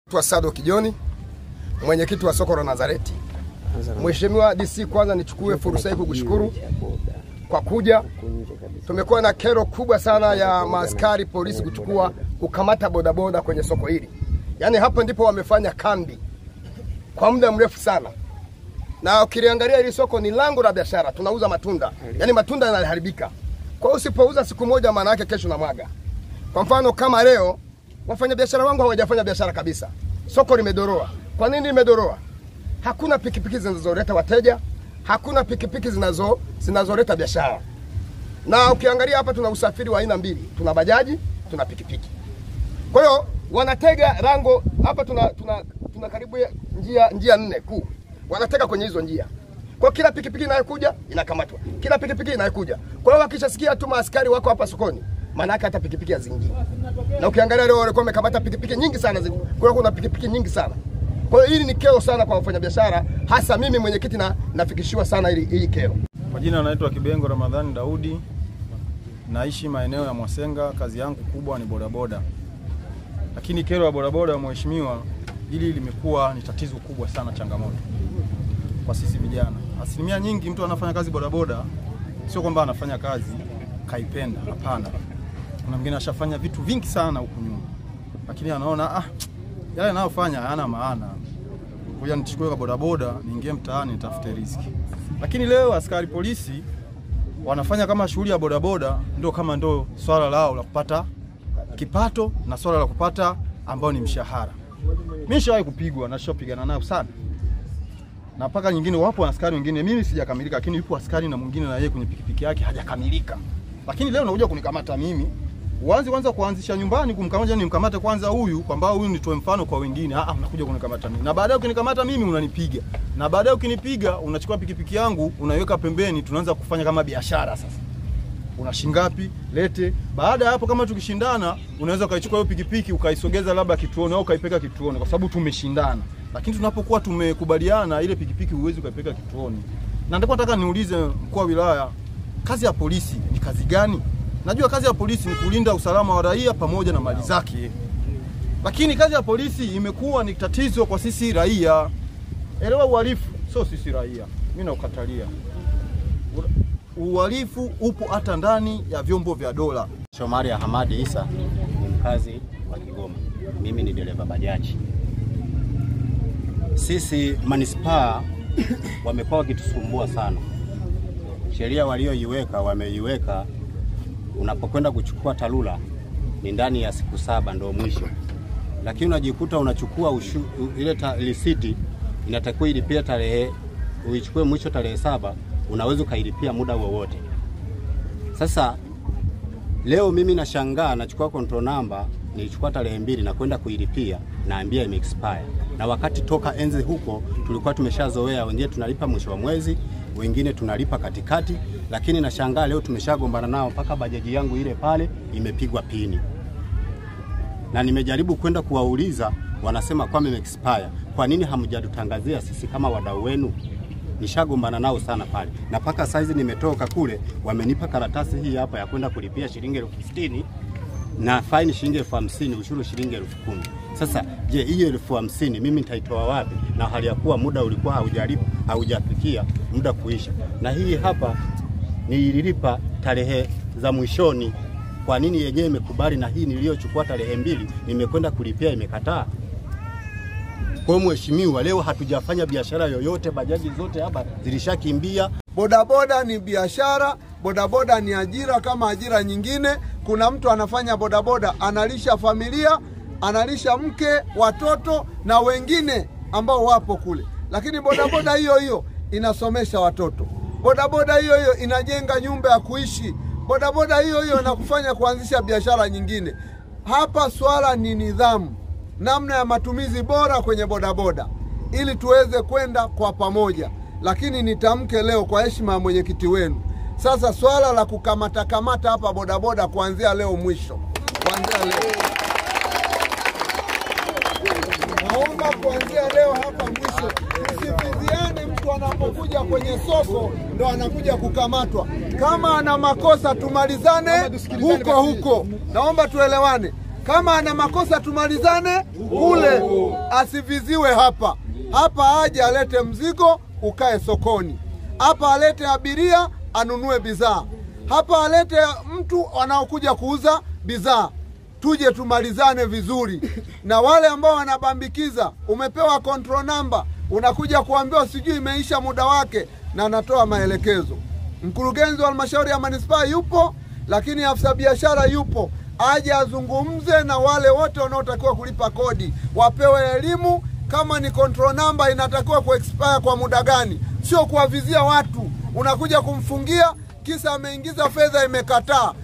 Naitwa Sado Kijoni, mwenyekiti wa soko la Nazareti. Mheshimiwa DC, kwanza nichukue fursa hii kukushukuru kwa kuja. Tumekuwa na kero kubwa sana ya maaskari polisi kuchukua kukamata bodaboda kwenye soko hili, yaani hapo ndipo wamefanya kambi kwa muda mrefu sana, na ukiliangalia hili soko ni lango la biashara, tunauza matunda, yaani matunda yanaharibika. Kwa hiyo usipouza siku moja, maana yake kesho na mwaga. Kwa mfano kama leo wafanyabiashara wangu hawajafanya biashara kabisa, soko limedoroa. Kwa nini limedoroa? Hakuna pikipiki zinazoleta wateja, hakuna pikipiki zinazo zinazoleta biashara. Na ukiangalia hapa tuna usafiri wa aina mbili, tuna bajaji, tuna pikipiki. Kwa hiyo wanatega rango hapa, tuna, tuna, tuna karibu ya njia njia nne kuu, wanatega kwenye hizo njia. Kwa hiyo kila pikipiki inayokuja inakamatwa, kila pikipiki inayokuja. Kwa hiyo wakishasikia tu maaskari wako hapa sokoni, maana yake hata pikipiki hazingii. Na ukiangalia leo walikuwa wamekamata pikipiki nyingi sana, zi- kwa kuna pikipiki nyingi sana. Kwa hiyo hili ni kero sana kwa wafanyabiashara, hasa mimi mwenyekiti na nafikishiwa sana hili hii kero. Kwa jina naitwa Kibengo Ramadhani Daudi, naishi maeneo ya Mwasenga. Kazi yangu kubwa ni bodaboda, lakini kero ya bodaboda, mheshimiwa, hili limekuwa ni tatizo kubwa sana, changamoto kwa sisi vijana. Asilimia nyingi mtu anafanya kazi bodaboda, sio kwamba anafanya kazi kaipenda, hapana. Kuna mwingine ashafanya vitu vingi sana huku nyuma, lakini anaona ah, yale anayofanya hayana maana, ngoja nichukue kwa bodaboda niingie mtaani nitafute riziki. Lakini leo askari polisi wanafanya kama shughuli ya bodaboda ndio kama ndio swala lao la kupata kipato na swala la kupata ambao ni mshahara. Mimi nishawahi kupigwa na nishapigana nao sana, na mpaka nyingine, wapo askari wengine, mimi sijakamilika, lakini yupo askari na mwingine na yeye kwenye pikipiki yake hajakamilika, lakini leo unakuja kunikamata mimi uanze kwanza kuanzisha nyumbani kumkamata, nimkamate kwanza huyu kwamba huyu nitoe mfano kwa wengine. Ah, unakuja kunikamata mimi, na baadaye ukinikamata mimi unanipiga, na baadaye ukinipiga unachukua pikipiki yangu unaiweka pembeni, tunaanza kufanya kama biashara sasa una shingapi lete. Baada ya hapo, kama tukishindana, unaweza ukaichukua hiyo pikipiki ukaisogeza labda kituoni au ukaipeka kituoni, kwa sababu tumeshindana. Lakini tunapokuwa tumekubaliana, ile pikipiki huwezi ukaipeka kituoni. Na ndipo nataka niulize mkuu wa wilaya, kazi ya polisi ni kazi gani? Najua kazi ya polisi ni kulinda usalama wa raia pamoja na mali zake, lakini kazi ya polisi imekuwa ni tatizo kwa sisi raia. Elewa uhalifu sio sisi raia, mimi naukatalia uhalifu upo hata ndani ya vyombo vya dola. Shomari Hamadi Isa ni mkazi wa Kigoma. Mimi ni dereva bajaji. Sisi manispaa wamekuwa wakitusumbua sana. Sheria walioiweka wameiweka, unapokwenda kuchukua TARURA ni ndani ya siku saba ndio mwisho, lakini unajikuta unachukua ushu, u- ile ta- risiti inatakiwa ilipia tarehe uichukue mwisho tarehe saba, unaweza ukailipia muda wowote. Sasa Leo mimi nashangaa, nachukua control number nilichukua tarehe mbili na kwenda kuilipia, naambia ime expire, na wakati toka enzi huko tulikuwa tumeshazoea, wengine tunalipa mwisho wa mwezi, wengine tunalipa katikati, lakini nashangaa leo tumeshagombana nao mpaka bajaji yangu ile pale imepigwa pini, na nimejaribu kwenda kuwauliza, wanasema kwamba ime expire. Kwa nini hamjatutangazia sisi kama wadau wenu? nishagombana nao sana pale, na mpaka saizi nimetoka kule, wamenipa karatasi hii hapa ya kwenda kulipia shilingi elfu sitini na faini shilingi elfu hamsini ushuru shilingi elfu kumi Sasa je, hiyo elfu hamsini mimi nitaitoa wapi, na hali ya kuwa muda ulikuwa haujalipa haujafikia muda kuisha, na hii hapa nililipa tarehe za mwishoni. Kwa nini yenyewe imekubali na hii niliyochukua tarehe mbili nimekwenda kulipia imekataa? Kwa hiyo mheshimiwa, leo hatujafanya biashara yoyote, bajaji zote hapa zilishakimbia. Bodaboda ni biashara, bodaboda ni ajira kama ajira nyingine. Kuna mtu anafanya bodaboda, analisha familia, analisha mke, watoto na wengine ambao wapo kule, lakini bodaboda hiyo hiyo inasomesha watoto, bodaboda hiyo hiyo inajenga nyumba ya kuishi, bodaboda hiyo hiyo inakufanya kuanzisha biashara nyingine. Hapa swala ni nidhamu, namna ya matumizi bora kwenye bodaboda ili tuweze kwenda kwa pamoja. Lakini nitamke leo kwa heshima ya mwenyekiti wenu, sasa swala la kukamata kamata hapa bodaboda kuanzia leo mwisho, kuanzia leo naomba kuanzia leo hapa mwisho, msifiziane. Mtu anapokuja kwenye soko ndo anakuja kukamatwa. Kama ana makosa tumalizane huko huko, naomba tuelewane. Kama ana makosa tumalizane kule, asiviziwe hapa. Hapa aje alete mzigo ukae sokoni, hapa alete abiria anunue bidhaa, hapa alete mtu anaokuja kuuza bidhaa tuje tumalizane vizuri na wale ambao wanabambikiza. Umepewa control number, unakuja kuambiwa sijui imeisha muda wake, na anatoa maelekezo. Mkurugenzi wa halmashauri ya manispaa yupo, lakini afisa biashara yupo, aje azungumze na wale wote wanaotakiwa kulipa kodi, wapewe elimu kama ni control number inatakiwa kuexpire kwa muda gani, sio kuwavizia watu. Unakuja kumfungia kisa ameingiza fedha imekataa.